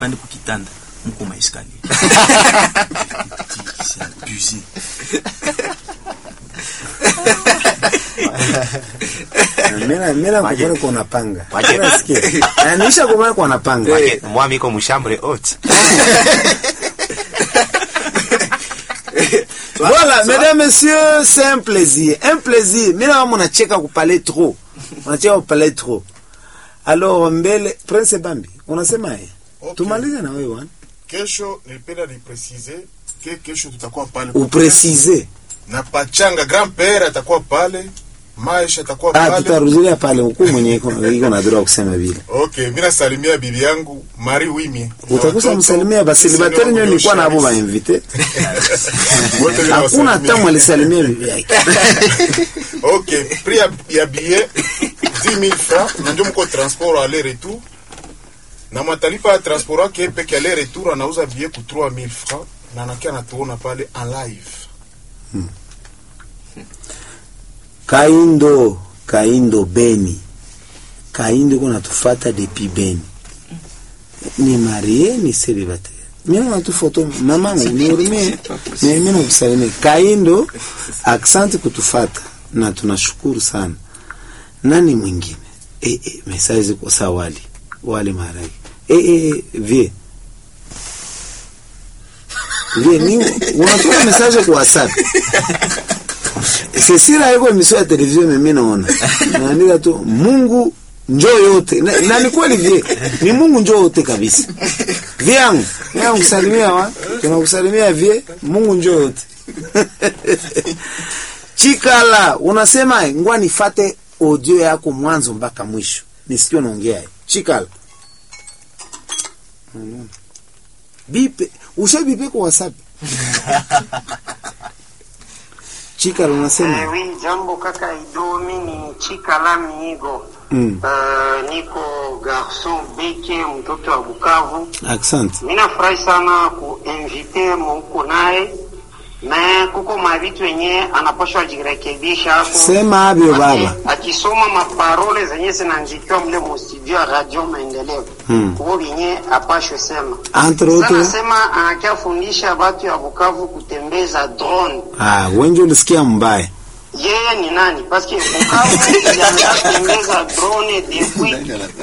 pande kukitanda mko maiskali c'est abusé Mimi mimi Waje. nakubali kwa napanga. Waje. Unasikia? Na nisha kubali kwa napanga. Wake, mwami iko mshambre haute Voilà, mesdames, messieurs, c'est un plaisir. Un plaisir. Mimi na mnacheka kupale trop. Unacheka kupale trop. Alors mbele Prince Bambi, unasema yeye? Okay. Tumalize na wewe wana. Kesho nilipenda nipresize ke kesho tutakuwa pale Upresize. na Pachanga grand père atakuwa pale, Maisha atakuwa Ah, pale. tutarudilia pale huku mwenye iko iko na droit kusema vile. Okay, mimi nasalimia bibi yangu Marie Wimi. Utakosa msalimia basi libateri nyo nilikuwa na abo ba invite. Hakuna hata mwalisalimia bibi yake. Okay, prix ya, ya billet 10000 francs na ndio mko transport aller retour. Na matalipa ya transport yake peke aller retour anauza billet ku 3000 francs na anakia anatuona pale en live. Kaindo, Kaindo Beni. Kaindo kuna tufata depuis Beni. Ni marié ni célibataire. Mimi na tu photo mamangu nihurumie. Mimi nakusalimia. Kaindo asante kutufata na tunashukuru sana. Nani mwingine? Eh eh message kwa sawa wali. Wali maragi. Eh eh vie. Vie ni unatuma message kwa WhatsApp. Cecilia iko emission ya television mimi naona. Naandika tu Mungu njoo yote. Na, na ni kweli vie. Ni Mungu njoo yote kabisa. Vyangu, vyangu kusalimia wa. Tunakusalimia vie, Mungu njoo yote. Chikala, unasema ngwa nifate audio yako mwanzo mpaka mwisho. Nisikie unaongea. Chikala. Unaona? Bipe, ushabipe kwa WhatsApp. Chikala unasema? Eh, oui, jambo kaka Idomi ni Chikala Miigo. Mm. Uh, niko garson beke mtoto wa Bukavu. Asante. Mimi nafurahi sana kuinvite mko naye na kuko mavitu yenye anapashwa jirekebisha hapo. Sema abyo baba. Aki- akisoma maparole zenye zinanjikiwa mle mu studio ya Radio Maendeleo Hmm. kuko vyenye apashwe sema Entre sana autres. sema anakiafundisha watu ya Bukavu kutembeza drone Ah, wengi ulisikia mbaya. yeye ni nani paske Bukavu ilianza kutembeza drone depuis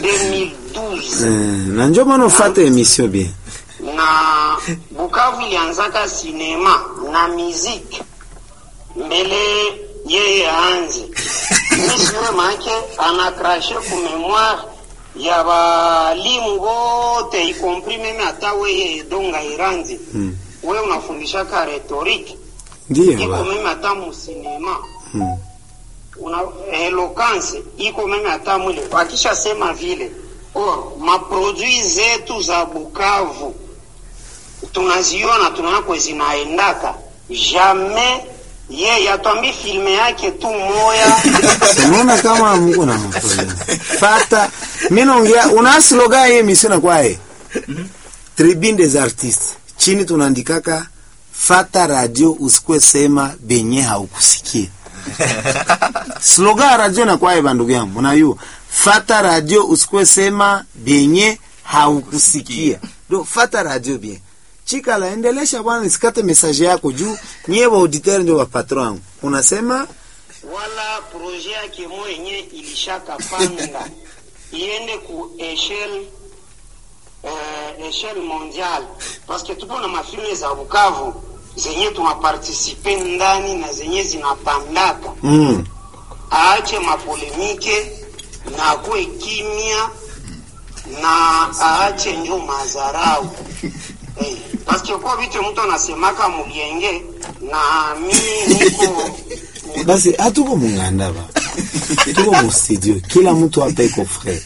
2012 Eh, na njo maana ufate emission bien. na Bukavu ilianzaka sinema na muziki mbele yeye aanze misiwe make anakrashe ku memoire ya balimu wote ikompri meme hata weye donga iranzi Mm. we unafundishaka rhetorique Ndiyo iko baba. meme hata musinema Mm. una eloquence iko meme hata mwile akisha sema vile or maprodui zetu za Bukavu tunaziona tunako zinaendaka jamais ye atwambi filme yake tu moya Unaona kama Mungu na mfanya. Fata mimi naongea una slogan hii emission na kwae. Tribune des artistes. Chini tunaandikaka fata radio usikwe sema benye haukusikia. slogan ya radio na kwae bandugu yangu. Unajua fata radio usikwe sema benye haukusikia. Do fata radio bien. Chika la endelesha bwana nisikate message yako juu nyie wa auditeur ndio wa patron wangu. Unasema wala proje yake mo yenye ilishaka panda iende ku echelle uh, echelle mondiale parce que tupo na mafilme za Bukavu zenye tunapartisipe ndani na zenye zinapandaka mm. aache mapolemike na akuwe kimya na aache njo mazarau eh, paske kwa vitu mtu anasemaka mulienge na mimi niko basi hatuko munganda ba tuko mu studio kila mtu hapa iko frere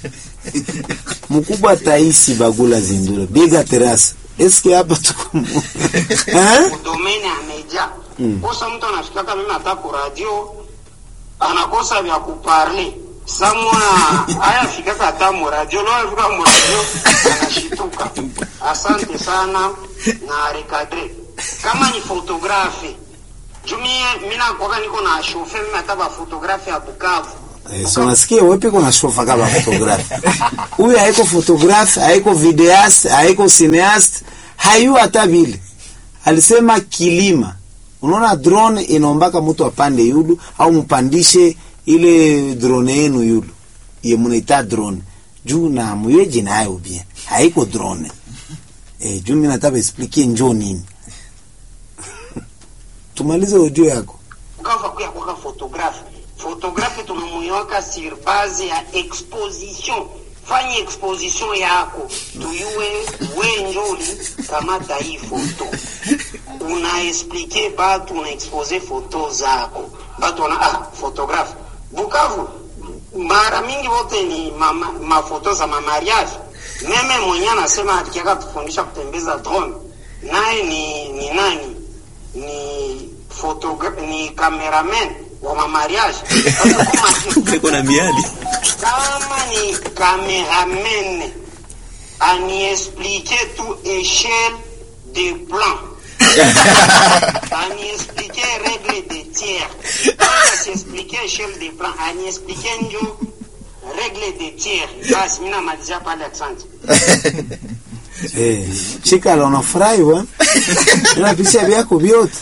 mkubwa taisi bagula zindura biga terasa eske hapa tuko mu- Eh? domaine ameja kosa mtu anafikaka mimi hata ku radio anakosa vya kuparle samwa aya fikaka hata mu radio lo afika mu radio anashituka asante sana na recadre kama ni fotografe jumie mina kwaka niko na shofe mimi hata ba fotografe ya Bukavu Eh, so nasikia wewe piko nashofa kama photographe. Huyu haiko photographe, haiko videaste, haiko cineaste, hayu hata vile. Alisema kilima. Unaona drone inaombaka mtu apande yulu au mpandishe ile drone yenu yulu. Ye munaita drone. Juu na muyeji nayo bien. Haiko drone. Eh, juu mimi nataka explique njoo nini. Tumalize ujue yako. ukava kuya kwaka fotografe fotografe tunamuiwaka sur base ya exposition fanya exposition yako tuyue wenjoli kamata hii foto unaexplike batu unaexpose foto zako batu wana ah, fotografe bukavu mara mingi wote ni mama, mafoto za mamariage meme mwenye anasema alikiaka tufundisha kutembeza drone naye ni, ni nani ni fotogra- ni cameraman wa mamariage Sasa kama- Iko na miali. kama ni cameraman aniexplike tu échelle de plan aniexplike règle de tiers kama siexplike échelle de plan aniexplike njo règle de tiers basi mi namalizia pale asante Eh, chikala unafurahi bwana. Unapisha vyako vyote.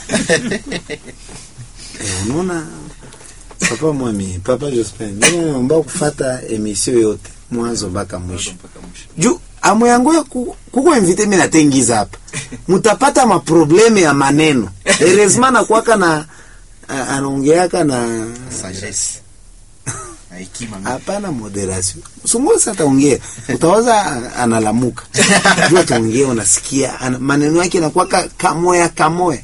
Eh, unaona papa mwami, papa Jospin, mimi naomba kufuata emission yote mwanzo mpaka mwisho. Juu amu yangu ya ku- kuko invite mimi natengiza hapa. Mutapata maprobleme ya maneno. Heureusement na kwaka na a- anaongeaka na sagesse na hekima mingi. hapana moderation. Sungusa ataongea, utawaza a- analamuka. Juu ataongea unasikia ana, maneno yake yanakuwa ka- kamoya kamoya.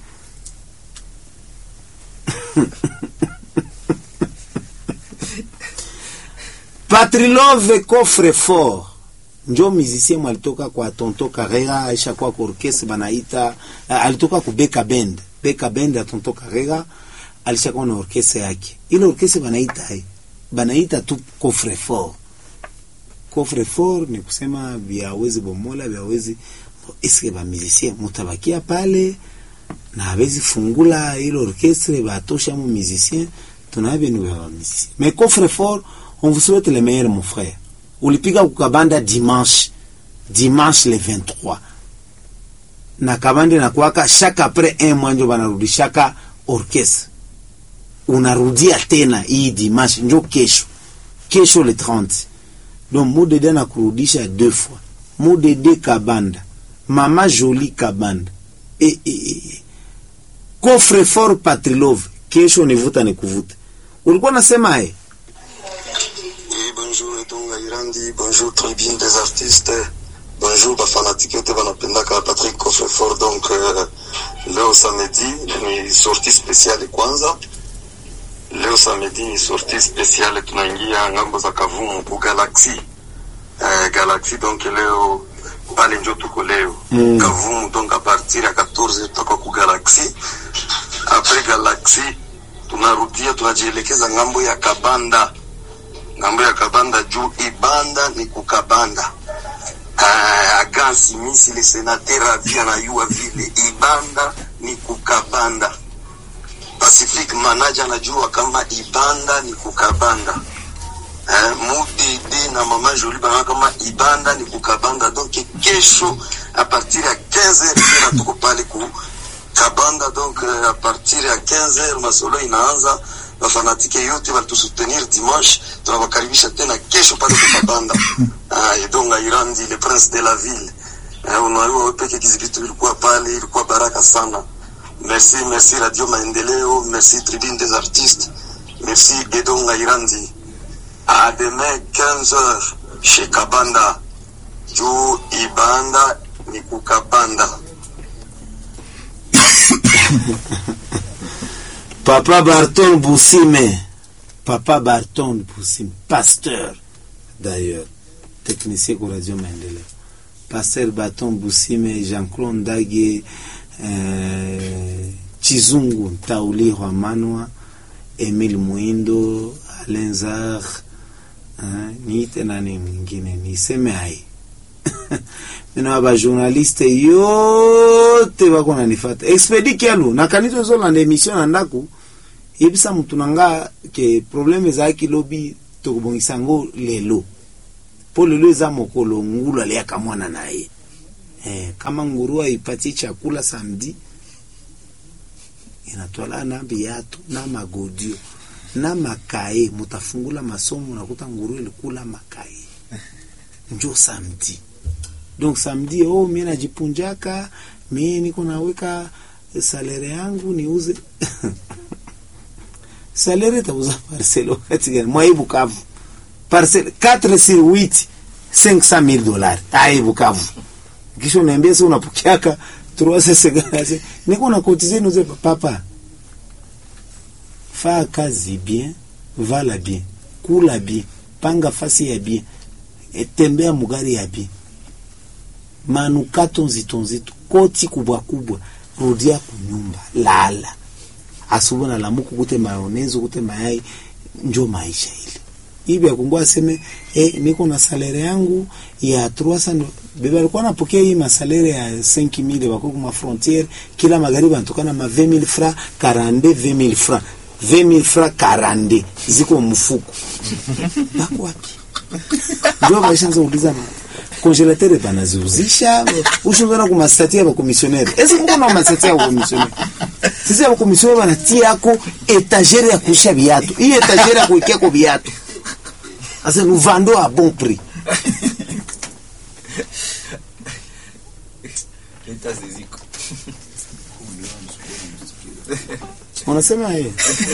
Patrilove Coffre Fort njo musicien mwalitoka kwa Tonto Carrera aisha kwa kwa orchestre banaita uh, alitoka ku Beka Band Beka Band ya Tonto Carrera alishakuwa na orchestre yake ile orchestre banaita hai banaita tu Coffre Fort Coffre Fort ni kusema vyawezi bomola vyawezi eske ba musicien mutabakia pale na hawezi fungula ile orchestre batosha mu musicien tunavyo ni wa musicien mais Coffre Fort on vous souhaite le meilleur mon frère ulipiga kukabanda dimanche dimanche le 23 na kabande na kwaka chaque après un mois njo banarudishaka orchestre unarudia tena hii dimanche njo kesho kesho le 30 donc mudede na kurudisha deux fois mudede kabanda mama joli kabanda e, e, e. coffre fort patrilove kesho nivuta nikuvuta ulikuwa nasema eh Oui, bonjour Etonga Irandi, bonjour tribune des artistes, bonjour bafanatike yote wanapendaka Patrick Coffrefort. Donc euh, leo samedi ni sortie spéciale kwanza. Leo samedi ni sortie spéciale, tunaingia ngambo za Kavumu ku Galaxy euh, Galaxy. Donc leo pale njo tuko leo Mm. Kavumu, donc a partir ya 14 tutakuwa ku Galaxy. Après Galaxy tunarudia tunajielekeza ngambo ya Kabanda ngambo ya kabanda juu ibanda ni kukabanda uh, agansi misi le senateur avia na yua vile ibanda ni kukabanda pacific manager anajua kama ibanda ni kukabanda uh, mudidi na mama joli bana kama ibanda ni kukabanda donc kesho a partir ya 15 tena tuko pale ku kabanda donc uh, a partir ya 15 masolo inaanza wafanatike yote walitusutenir dimanche tunawakaribisha tena kesho pale kukabanda ah, edonga irandi le prince de la ville eh, unajua wewe peke kizibitu ilikuwa pale ilikuwa baraka sana merci merci radio maendeleo merci tribune des artistes merci edonga irandi à demain 15h chez kabanda juu ibanda ni kukabanda Papa Barton Boussime. Papa Barton Boussime. Pasteur, d'ailleurs. Technicien pour Radio Maendeleo. Pasteur Barton Boussime, Jean-Claude Ndage, euh, Chizungu Ntauli Manwa, Emile Muindo, Alain Zar, eh, niite nani mwingine niseme hai mina bajournaliste yote bako nanifata expedi kialu nakanisa ezolanda emission na ndako yebisa mutu na nga ke probleme ezalaki lobi tokobongisa yango lelo mpo lelo eza mokolo ngulu aliaka mwana na ye eh, kama nguru aipatie chakula samedi inatwala na biatu na magodio na makaye mutafungula masomo nakuta nguru ilikula makaye njo samedi donc samedi oh mie najipunjaka mie niko naweka salere yangu niuze salere tauza parcele wakati gani mwai Bukavu parcele 4 sur 8 500 mille dollars ai Bukavu kisha unaambia sasa unapokeaka 350 niko na kotize nuze papa faa kazi bien vala bien kula bien panga fasi ya bien tembea mugari ya bien manukato nzito nzito koti kubwa kubwa rudia kunyumba lala asubuhi na lamuku kute mayonezi kute mayai njo maisha ile hivi akungua aseme eh, niko na salere yangu ya 300 bebe alikuwa anapokea hii masalere ya 5000 bako kuma frontiere kila magharibi anatokana ma 20000 francs 42 20000 francs 20000 francs 42 ziko mfuko bako wapi ndio maisha nzo uliza na congelateur banaziuzisha ushungana kumastatia ba commissionnaire esi mko na mastatia ba commissionnaire sisi ba commissionnaire banatia yako etagere ya kuisha viatu hii etagere ya kuwekea kwa viatu asa nous vendons à bon prix Leta ziziko. unasema yeye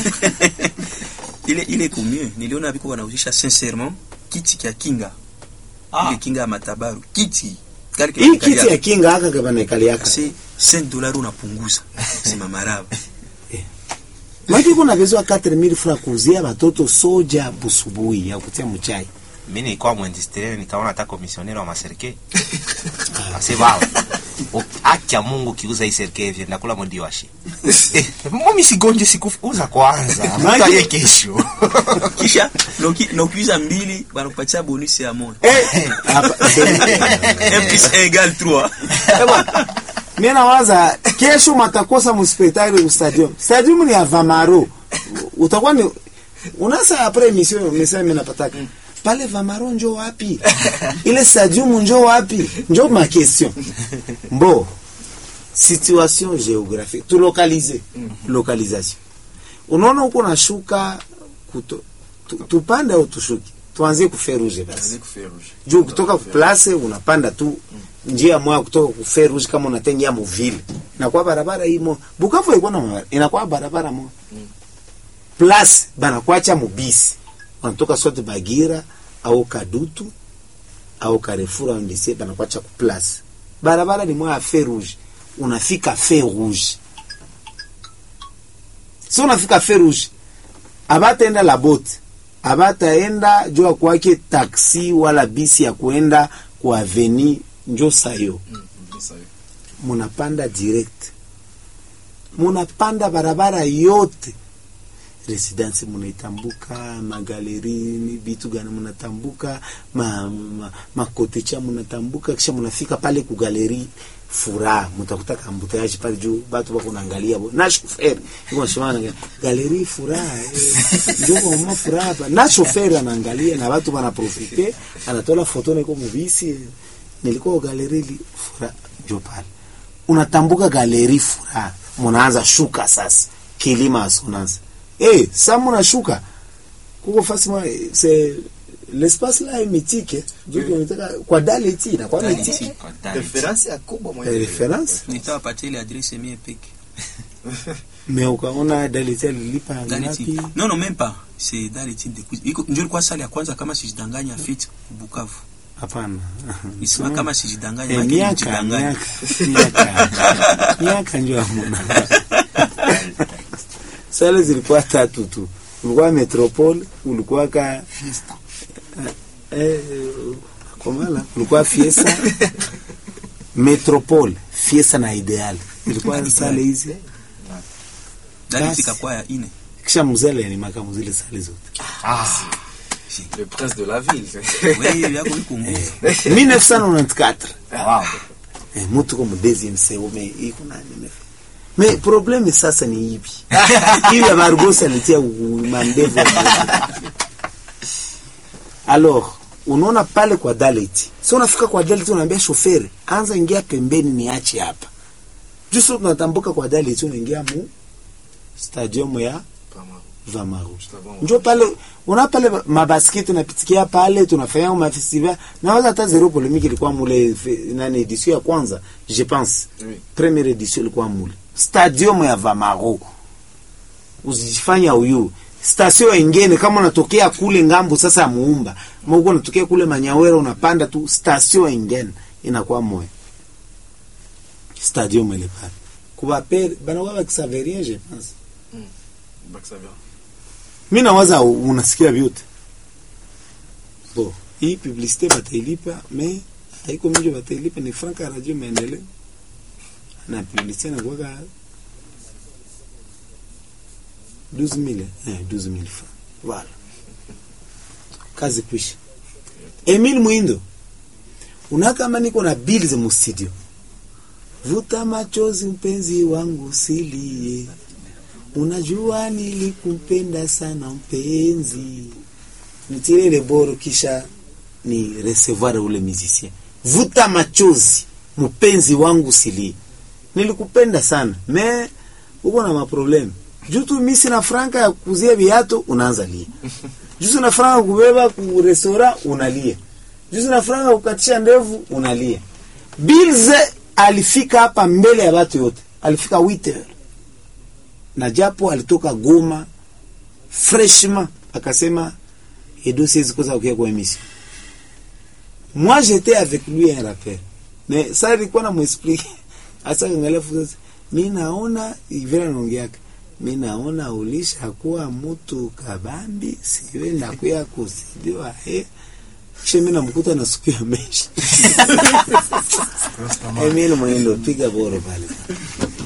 ile ile iko mieux niliona biko wanauzisha sincèrement kiti kya kinga ile kinga ya matabaru kiti kali hii kiti ya kinga haka kabana ikali yaka c'est 5 dollars unapunguza sema maraba maki kuna vezwa 4000 francs kuuzia watoto soja busubuhi ya kutia mchai mi nilikuwa mwindustriel nikaona hata komisioneri wa maserike asema "O- haki ya mungu kiuza hii serike hivi nakula mwindi washi Eh, mimi sigonje sikuuza kwanza mtaye kesho kisha noki nokiuza mbili wanakupatia bonus ya moja eh hapa 1 plus 1 égale 3 mimi nawaza kesho matakosa muspectacle stadium stadium ni ya Vamaro utakuwa ni unasa après émission message mimi napataka pale Vamaro njo wapi ile stadium njo wapi njo ma question mbo situation géographique tu localiser localisation unaona uko nashuka kuto tu- tupande au tushuki tuanzie kuferuje basi juu kutoka kuplace unapanda tu njia moja kutoka kuferuji kama unatengia muvile inakuwa barabara imo Bukavu ilikuwa na barabara inakuwa barabara moja plus banakuacha mubisi unatoka sote Bagira au Kadutu au Carrefour au ndise banakuacha ku place barabara ni moja ya fer rouge unafika fer rouge so unafika fer rouge abataenda la bote abataenda jua kwake taksi wala bisi ya kuenda kwa aveni njo sayo munapanda direct munapanda barabara yote residence munaitambuka magalerini vitu gani munatambuka ma, ma, makotecha munatambuka kisha munafika pale ku galeri furaha mutakuta kambuteaji pale juu batu bako naangalia bo na shoferi iko shimana galeri furaha eh, ndio kwa mama furaha hapa na shoferi anaangalia na watu wanaprofite anatola foto niko mubisi eh, nilikuwa galeri li furaha ndio pale unatambuka galeri furaha munaanza shuka sasa kilima asonanza eh sasa munashuka kuko fasi mwa c'est l'espace là est mythique ndio tunataka kwa daleti na kwa mythique reference ya kubwa mwa reference nitawapatia ile adresse mie peke mais ukaona daleti alilipa Daliti. ngapi Non, non, même pas. C'est Daliti de Quiz. Iko ndio ilikuwa sali ya kwanza kama sijidanganya fit Bukavu. hapana Nisema kama sijidanganya Eh, maana miaka nijidanganya. miaka miaka miaka ndio hamuna sale zilikuwa tatu tu ulikuwa metropole ulikuwa ka eh, komala ulikuwa fiesta metropole fiesta na ideal ilikuwa sale hizi Daliti Basi. kakuwa ya ine. kisha mzele ni makamu zile sale zote le prince de la ville Wewe yako iko nguvu. 1994 wow. eh, mutu ko mu deuxième seo me iko nani me me problème sasa ni hivi hivi ya Barbosa alitia u- mandevu alors unaona pale kwa dalet so unafika kwa dalet unaambia shoferi anza ingia pembeni niache hapa juso tunatambuka kwa dalet unaingia mu stadium ya vamaru njo pale una pale mabasketi tunapitikia pale tunafanya mafestival nawaza hata zero polemiki ilikuwa mule fe- nani edition ya kwanza je pense Oui. première edition ilikuwa mule stadium ya vamaru usijifanya uyu stasio ingine kama unatokea kule ngambo sasa ya muumba mauko unatokea kule manyawera unapanda tu stasio ingine inakuwa moya stadium ile pale kubapere banakuwa bakisaveria je pense Baksaver. mi nawaza u- unasikia vyote bo hii publicite batailipa me haiko mingi batailipa ni franka ya radio maendeleo na publicite nakuwaka 12000 eh 12000 francs voilà kazi kwisha Emile Mwindo unakama niko na bill za mustudio vuta machozi mpenzi wangu silie unajua nilikumpenda sana mpenzi nitire ile boro kisha ni recevoir ule musicien vuta machozi mpenzi wangu silie nilikupenda sana me uko na maprobleme juu tu mi sina franka ya kuzia viato unaanza lia juu sina franka ya kubeba ku restaurant unalia juu sina franka ya kukatisha ndevu unalia bilze alifika hapa mbele ya watu yote alifika 8 heures na japo alitoka Goma freshman akasema Edo siwezi kosa kukia kwa emission. Moi j'étais avec lui un rappel. Mais ça ilikuwa na mwexplique. Asa angalia fuza. Mimi naona ivera naongeaka. Mimi naona ulisha kuwa mtu kabambi siwe na kuya kusidiwa eh. Kisha mimi namkuta na supu ya meshi. Emile Mwendo piga boro pale.